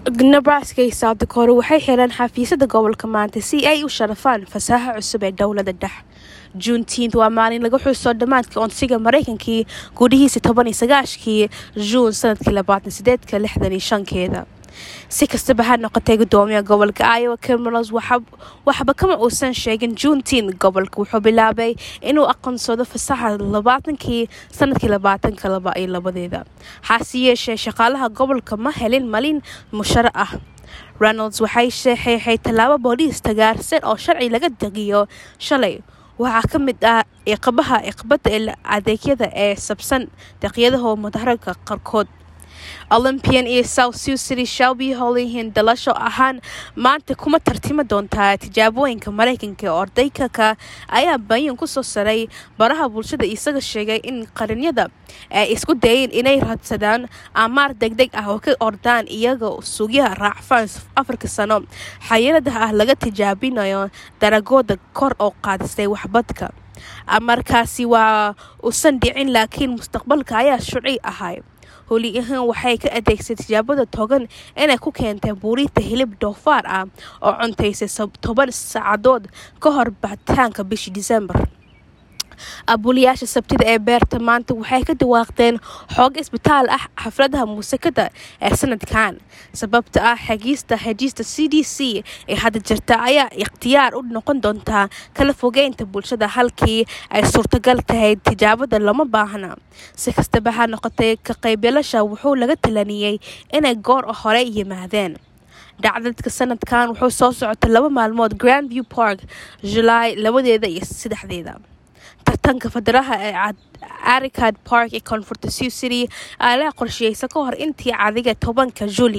nebraska iyo south dakota waxay xireen xafiisyada gobolka maanta si ay u sharafaan fasaaxa cusub ee dowlada dhex juuntiint waa maalin laga xuso dhammaadka onsiga mareykankii gudihiisa toban iyo sagaashkii juun sanadkii labaatan sideedka lixdan iyo shankeeda si kastaba ha noqotay gudoomiya gobolka iowa cameros waxba kama uusan sheegin juuntiin gobolka wuxuu bilaabay inuu aqoonsado fasaxa labaatankii sanadkii labaatanka laba iyo labadeeda hase yeeshee shaqaalaha gobolka ma helin malin musharo ah reynolds waxay sheexeexay tallaabo booliis tagaarsan oo sharci laga degiyo shalay waxaa ka mid ah iqabaha iqbada adeegyada ee sabsan deeqyadaho mudaharagka qaarkood olympian iyo south sioux city shelby holyhin dalasho ahaan maanta kuma tartimi doontaa tijaabooyinka mareykanka ee ordaykaka ayaa bayan kusoo saray baraha bulshada isaga sheegay in qarinyada ay isku dayeen inay raadsadaan amaar degdeg ah oo ka ordaan iyaga sugyaha raacfaan afarka sano xayiradaha ah laga tijaabinayo daragooda kor oo qaadisay waxbadka markaasi waa usan dhicin laakiin mustaqbalka ayaa shuci ahay holi ahaan waxay ka adeegsay tijaabada togan inay ku keentay buurinta hilib doofaar ah oo cuntaysay toban saacadood ka hor baxitaanka bishii disembar abuulayaasha sabtida ee beerta maanta waxay ka dhawaaqdeen xoog isbitaal ah xafladaha muusikada ee sanadkan sababta ah xegiista xejiista c d c ee hadda jirta ayaa ikhtiyaar u noqon doontaa kala fogeynta bulshada halkii ay suurtagal tahay tijaabada lama baahna si kastaba ha noqotay ka qaybyalasha wuxuu laga talaniyey inay goor hore yimaadeen dhacdadka sanadkan wuxuu soo socotay laba maalmood grand view park julaay labadeeda iyo saddexdeeda tartanka fadaraha ee aricad park ee koonfurta sioux city aala qorsheysa ka hor intii cadiga tobanka juli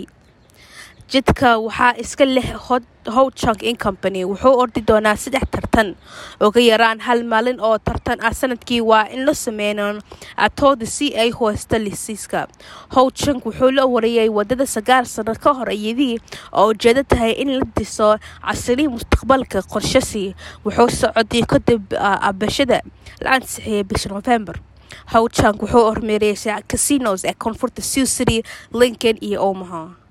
jidka waxaa iska leh howchunk in company wuxuu ordi doonaa saddex tartan uga yaraan hal maalin oo tartan ah sanadkii waa in la sameyno atooda si ay hoosta lisiiska howchunk wuxuu la wariyay wadada sagaal sano ka hor iyadii oo ujeedo tahay in la diso casriyi mustaqbalka qorshasi wuxuu socday kadib abashada la ansixiyay bisha november howchunk wuxuu hormeeriyay casinos ee koonfurta sioux city lincoln iyo omaha